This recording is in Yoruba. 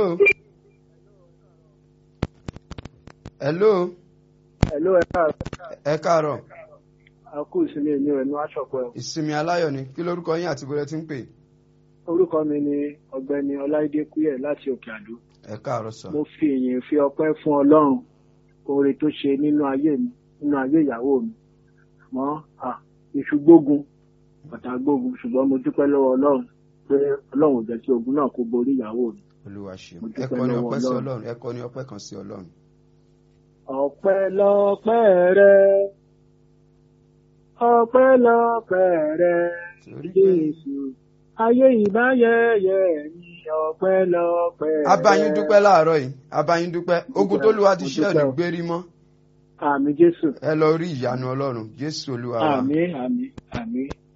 hello. hello. Hello, ẹ káàárọ̀. ẹ káàárọ̀ A kú ìsinmi èmi rẹ̀ ní aṣọ̀pọ̀ ẹ̀. ìsinmi aláyọ̀ ni kí lórúkọ yín àti bóyá ti ń pè Orúkọ mi ni ọ̀gbẹ́ni Ọláìdé Kúyẹ̀ láti Òkè Àdó. ẹ káàárọ̀ sọ. Mo fi ìyìn fi ọpẹ́ fún Ọlọ́run oore tó ṣe nínú ayé mi nínú ayé ìyàwó mi. Àmọ́ à iṣu gbógun bàtà gbógun ṣùgbọ́n mo dúpẹ́ lọ́wọ́ Ọlọ́run pé Ọlọ́run ò jẹ́ kí ogun náà kó borí ìyàwó mi. olúwa ṣe Mo ẹ dúpẹ́ kọ ní lọ́wọ́ ọpẹ́ sí Ọlọ́run. ọlọ́run ẹ kọ ní ọpẹ́ kan sí ọlọ́run. Ọpẹ́ lọ́pẹ́ rẹ ọpẹ́ lọ́pẹ́ rẹ torí pé Jésù ayé ìbáyẹyẹ ní ọpẹ́ lọ́pẹ́ rẹ. abayín dúpẹ́ láàárọ̀ yìí abayín dúpẹ́ ogun tó lùwà ti ṣe Mo ẹ̀ ní dúpẹ́ o. gbérí mọ́ Àmì Jésù. ẹ lọ rí ìyanu ọlọ́run jésù olúwa wa Àmì àmì àmì